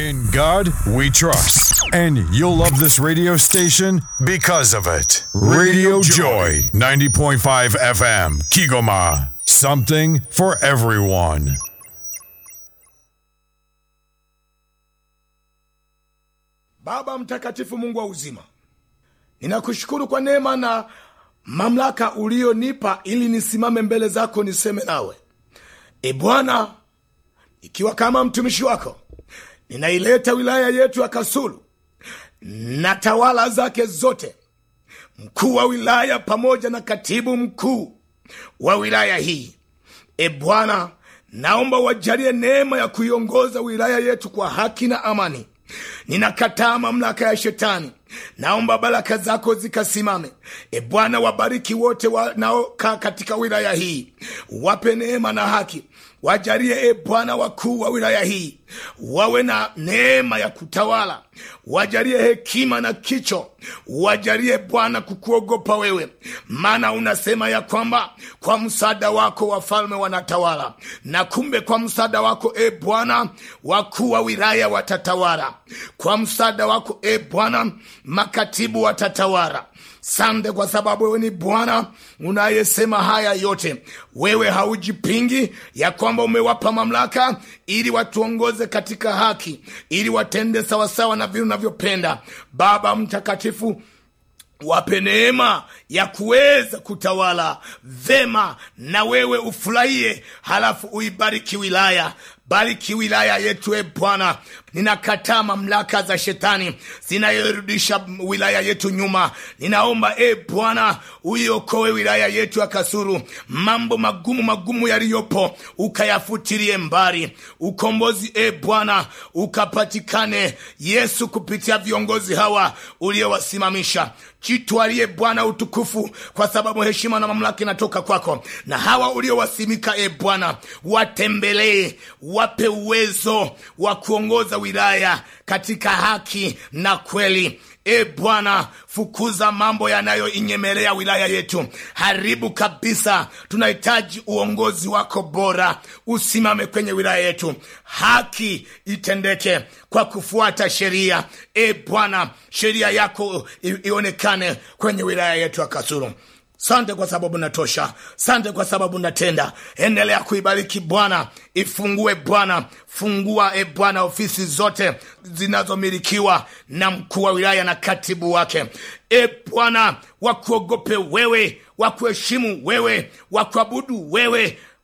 In God we trust. And you'll love this radio station because of it. Radio Joy, 90.5 FM, Kigoma. Something for everyone. Baba mtakatifu, Mungu wa uzima, ninakushukuru kwa neema na mamlaka ulionipa ili nisimame mbele zako niseme nawe. E Bwana, ikiwa kama mtumishi wako ninaileta wilaya yetu ya Kasulu na tawala zake zote, mkuu wa wilaya pamoja na katibu mkuu wa wilaya hii. E Bwana, naomba wajalie neema ya kuiongoza wilaya yetu kwa haki na amani. Ninakataa mamlaka ya shetani, naomba baraka zako zikasimame. E Bwana, wabariki wote wanaokaa katika wilaya hii, wape neema na haki. Wajalie e Bwana, wakuu wa wilaya hii wawe na neema ya kutawala, wajalie hekima na kicho, wajalie Bwana kukuogopa wewe, maana unasema ya kwamba kwa msaada wako wafalme wanatawala, na kumbe kwa msaada wako e Bwana wakuu wa wilaya watatawala, kwa msaada wako e Bwana makatibu watatawala. Sante kwa sababu wewe ni Bwana unayesema haya yote. Wewe haujipingi ya kwamba umewapa mamlaka ili watuongoze katika haki, ili watende sawasawa na vile unavyopenda. Baba Mtakatifu, wape neema ya kuweza kutawala vema, na wewe ufurahie, halafu uibariki wilaya bariki wilaya yetu e Bwana. Ninakataa mamlaka za shetani zinayorudisha wilaya yetu nyuma. Ninaomba e Bwana uiokoe wilaya yetu ya Kasulu, mambo magumu magumu yaliyopo ukayafutilie mbali. Ukombozi e Bwana ukapatikane Yesu, kupitia viongozi hawa uliowasimamisha. Jitwalie Bwana utukufu, kwa sababu heshima na mamlaka inatoka kwako, na hawa uliowasimika e Bwana watembelee wape uwezo wa kuongoza wilaya katika haki na kweli. E Bwana, fukuza mambo yanayoinyemelea wilaya yetu, haribu kabisa. Tunahitaji uongozi wako bora, usimame kwenye wilaya yetu, haki itendeke kwa kufuata sheria. E Bwana, sheria yako ionekane kwenye wilaya yetu ya Kasulu. Sante kwa sababu natosha, sante kwa sababu natenda. Endelea kuibariki Bwana, ifungue Bwana, fungua e Bwana ofisi zote zinazomilikiwa na mkuu wa wilaya na katibu wake. E Bwana, wakuogope wewe, wakuheshimu wewe, wakuabudu wewe